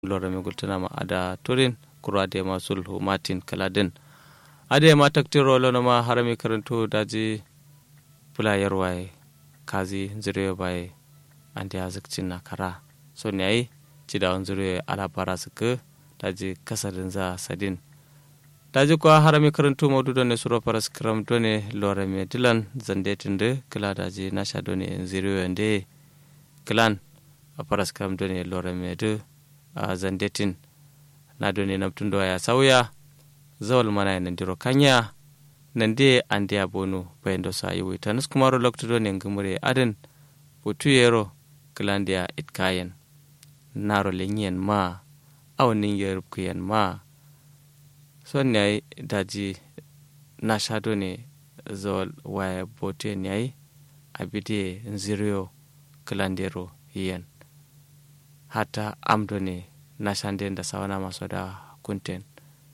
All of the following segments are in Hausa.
lorame gultanama ada turin kuro ade ma sulhu martin kaladin ade ma taktiro lonoma harami karanto daji pula yarwaye kazi zire baye ande azikcin na kara so ne ai cida on zire ala bara suka daji kasadin za sadin daji kuwa harami karanto maudu ne suro paras kram done lorame dilan zande tinde kila daji nasha done zire yande kilan a paras kram done lorame de a zandetin na doni namtundo ya sauya zawal mana nan diro kanya nan de ande abonu bayendo sa yiwi tanus kumaro lokto ne ngumure aden putu yero klandia itkayen naro lenyen ma aw nin yerub kuyen ma son ne daji na shado ne zawal waya bote ne abide nziriyo klandero yen hata amdo ne na shande da sawana masu da kunten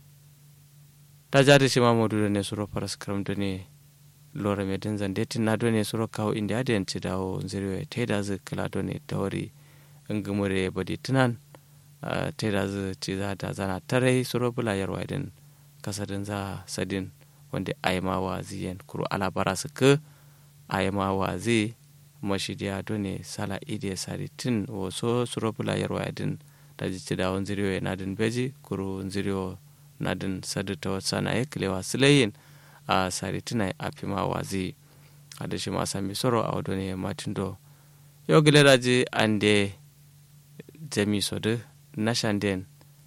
ta jari shi mamudu ne suro paras kram da ne lora mai din zande tin na do ne suro kawo inda da yanci dawo zirwe ta da zai kala do ne ta wari in gumure badi tunan ta da zai ci za da zana tarai suro bula yarwa din kasadin za sadin wanda aima wa ziyan kuro alabara su ka aima wa zai mashidiya do ne sala ide sari tin waso suro bula yarwa din daji ci dawon ziriyo na din beji kuru ziriyo na din sadu ta wata na ya kilewa silayin a sari tuna a fima wazi a da shi ma sami soro a wadda ne matin do yau gile daji an de jami sodu na shanden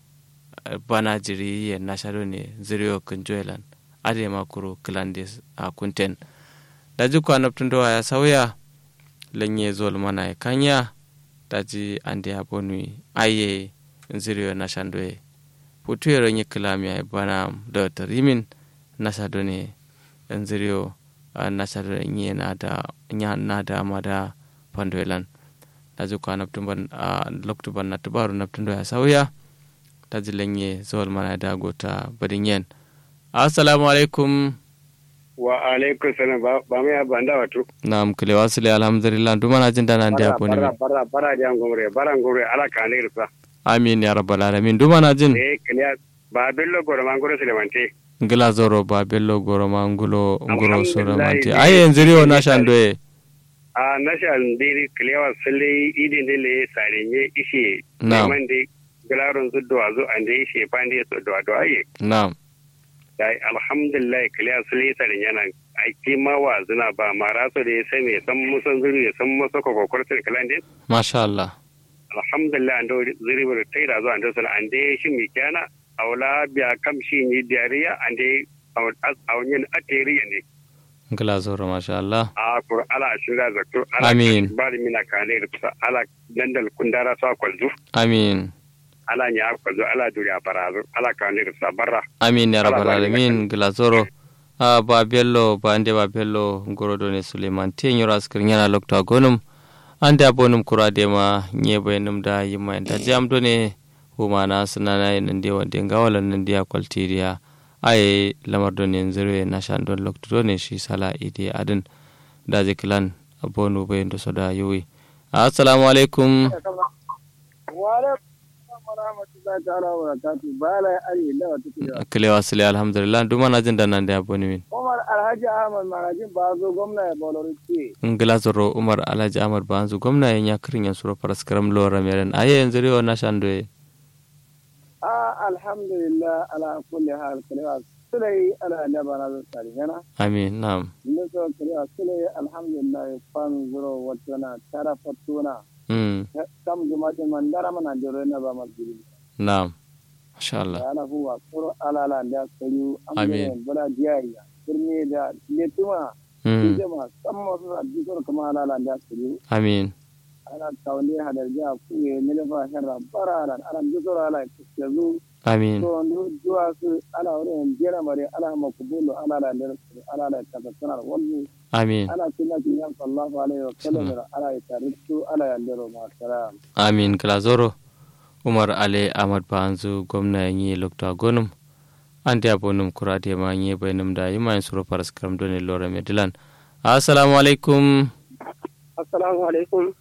bana jiri ya na shado ne ziriyo kunjoelan a da ma kuru kilande a kunten daji kwa naftun dowa ya sauya lanye zol mana ya kanya daji ande a bonu aye nziriyo na shandoye putuyero nye kilami bana da tarimin nasa done nziriyo nasa done nye nada nya nada mada pandoelan daji kwa naptumban loktuban na tubaru naptundo ya sauya daji lenye zol mana da gota badin yen assalamu alaikum wa alaikum salam ba mai abba da wato nam kile wasile alhamdulillah duma na jin dana da ko ne bara bara bara da ngomre bara ngomre ala ka ne rufa amin ya rabbal alamin duma na jin eh kiliya ba bello goro mangoro silemante ngila zoro ba bello goro mangulo ngoro soro mante aye nziriyo na shandoye a nashan diri kiliya wa sule idin dile sarenye ishe Na'am. mande galaron zuddo azu ande ishe pande so do do aye na'am dai alhamdulillah kiliya sule sarenye nan aiki ma wa zuna ba mara so da ya sai me san musan zuri ya san musa ko kokortar kalandin masha Allah alhamdulillah ando ziribir taira zo ando sala ande shi mi kana awla biya kam shi ni diariya ande awnyen ateriya ne ngila zoro masha Allah a kur ala shira zakto ala Amin. bari mina kane rufsa ala dandal kundara sa kwalzu amin ala nya kwalzu ala duriya barazu ala kane rufsa barra amin ya rabbal Allah bari alamin ngila zoro a ba bello ba ande ba bello ngoro do ne suleiman te nyoro askir nyana lokta gonum ande abonum kura de ma nyebe num da yima da jam do ne humana sunana nan de wande ngawalan nan dia kwaltiriya aye lamar do ne zirwe na shan don lokta do ne shi sala ide adin da ziklan abonu be ndo soda yuwi assalamu alaikum warahmatullahi ta'ala wa barakatuh bala ari lawa take da kilewa sile alhamdulillah duma na jin da nan da aboni min Umar Alhaji Ahmad Marajin Bazo gwamna ya Bolori ce ngila zoro umar alhaji ahmad banzu gwamna yan ya kirin yan suro faras karam lora meren aye yanzu riyo na shandoye a alhamdulillah ala kulli hal kalewa sulai ala labara da tsari yana amin na'am niso kalewa sulai alhamdulillah fan zuro watona tara fatuna mm kam jumatin man dara mana jiro na ba masjidi na'am masha Allah ala huwa kuro ala ala da kayu Amin. bala diyaya kirmi da letuma mm jama samma su a dukkan kama ala ala da kayu amin ana tawne hadar ja kuye milfa herra bararan aran jisoro ala kezu amin to ndu duwa su ala wurin jera mare ala makubulu ala la nder ala la tabassana wallu amin ala sunna ki yan sallallahu alaihi wa sallam ala taritu ala ya ndero ma salam amin kila zoro umar ale ahmad banzu gwamna yan yi lokta gonum ande abonum kurade ma yi bayanum da yima yan suro faras karam done lora medilan assalamu alaikum assalamu alaikum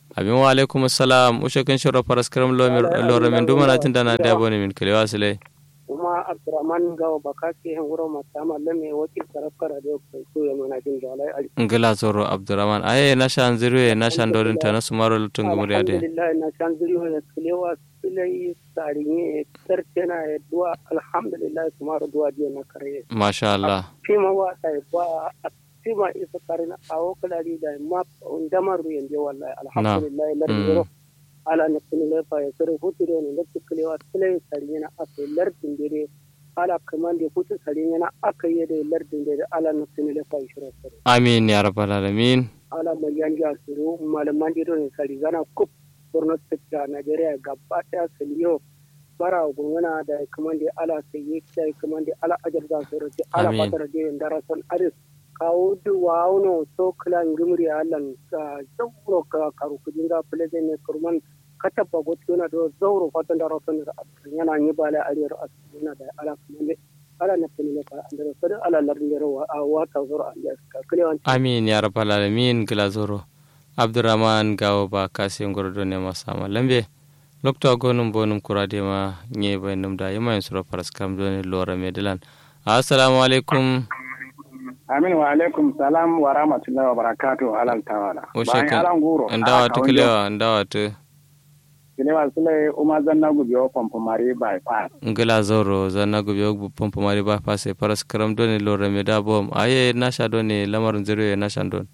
abin wa alaikum assalam ushe kan shura faras karam lora min duma na tinda na da bone min kalewa sile kuma abdurrahman gawa baka ke hen wuro mata malle me wakil tarafkar da ko so ya mana jin da alai ali ngila zoro abdurrahman aye na shan zirwe na shan dorin ta na sumaro lutun gumuri ade alhamdulillah na shan zirwe ya kalewa silai sarinye tartena ya duwa alhamdulillah sumaro duwa dia na kare masha Allah fima wa ta ba fima isa karina awo kalari da map undamar ruyan je wallahi alhamdulillah lardiro ala na kuni lefa ya sore hutu da ne lakci kalewa silai sarinye na aka lardin dare ala kaman da hutu sarinye na aka yi da lardin dare ala na kuni lefa ya shirin sare amin ya rabbal alamin ala maliyan ja suru malaman da ne sari gana kup borno state da nigeria gaba daya saliyo bara gungana da kaman da ala sai yi da kaman da ala ajar za su rufe ala Amin. fatar da darasan aris kawo duwa wano so kilan gimri alan ka zauro ka karu kujin ga fuleze ne kurman kataba gotuna do zauro fatan da rasan da yana yi bala ariyar asuna da ala kaman da ala na fini ne ka andara sadu ala larin da rawa a wata zuro a yaska kilewan amin ya rabbal alamin ngila zoro abdurrahman gawo ba kasin gordo ne masama lambe lokto gonum bonum kurade ma nye baynum da yima en sura faras karam doni lora medilan assalamu alaikum amin wa alaikum salam wa rahmatullahi wa barakatuh alal tawala ushe bayan kan alan guro ndawa to kilewa ndawa to kilewa sule uma zanna gubiyo pompo mari bypass ngila zoro zanna gobe og pompo mari ba pase faras karam doni lora meda bom aye nasha doni lamarin zero na shan don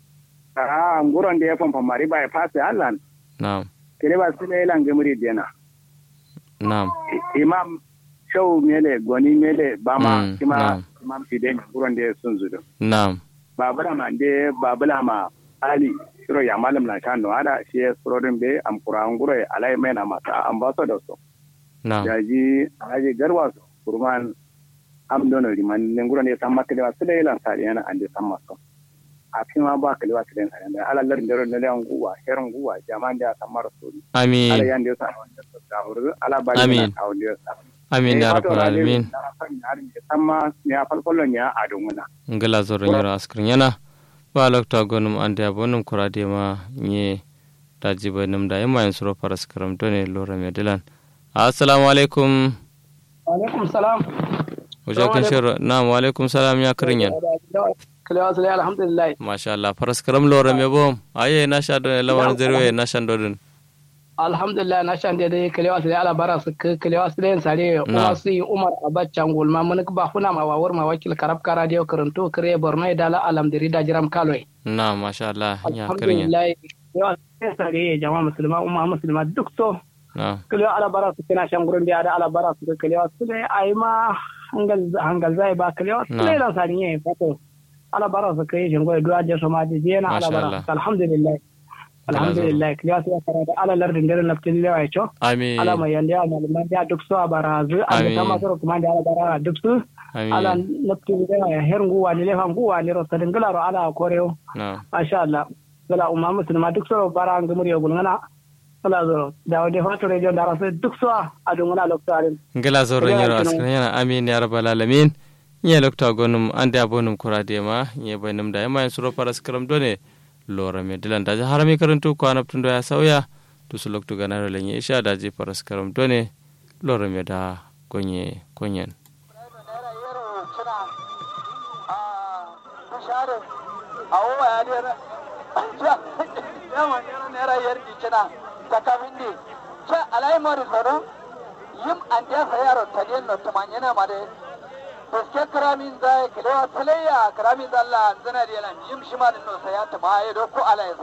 a nguron da ya pompo mari bypass allan na'am kilewa sule lan gemuri dena na'am I- imam show mele goni mele bama Mm, kima na'am. imam fide nguron da ya sun zudu na'am babula ma de babula ma ali shiro ya malam na kan no ada shi ya surodin be am qur'an guro ya alai mai na mata ambassador so na'am yaji aji garwa so kurman am dono riman ne nguro ne samma kele wa sele lan sa yana ande samma so a fi ma ba kele wa sele lan da ala lar ndero ne lan guwa heron guwa jaman da samar so ala amin yan da sa wanda da huru ala ba Amin. na tawo da sa amin ya rabbal alamin samma ne a falkolon ya adunguna ngila zoro nyiro askrin yana ba lokta gonum ande abonum kurade ma nye daji baynum da yima en sura faras karam doni lora medilan assalamu alaikum alaikum salam wajakin shiro na'am wa alaikum salam ya kirin yan kilewa sule alhamdulillah masha Allah faras karam lora me bom aye na sha don lamarin zero na shan dodin alhamdulillah na shan daidai kilewa sule ala bara su ka kilewa sule yin sare Na. kuma su yi umar abacan gulma mun ba kuna ma wawar ma wakil karab kara da karanto kare borno ya dala alamdiri da jiram kaloi na masha Allah ya kirin yan alhamdulillah kilewa sule sare jama'a musulma umma musulma duk so na kilewa ala bara su kina shan gurin da ala bara su ka kilewa sule ai ma hangal hangal zai ba kilewa Na. sule lan sare ne fato ala bara su kai shin goyi duwa je so ma je na ala Masha bara Allah. su alhamdulillah alhamdulillah kilewa sule sare da ala lardin dare na lewa ya cho amin ala mai yanda ya malaman da duk su a barazu a da Amin. kama sura kuma da ala bara duk su ala amin nafti da ya her nguwa ni lefan nguwa ni ro sadin gala ro ala koreo na masha Allah gala umma musulma duk su bara an gumuri yogul ngana ala zo da wade fato radio da rasu duk su a dungana loktarin ngila zoro Kilewa nyiro kenan. askrin yana amin ya rabbal alamin nye lokta gonum ande abonum kurade ma nye baynum da yima en sura faras karam doni lora medilan daji harami karantu ko anaptun do ya sauya tusu loktu ganaro lenye isha daji faras karam doni lora meda gonye konyen awo ya dera yawan yana naira yar dicina ta kamin di ce alai mari soro yim an da sa yaro taliyan no tumanyana mare Paske karamin zai kilewa salayya karamin zalla zana da yalan yim shi ma da no saya ta ma ya do ko ala ya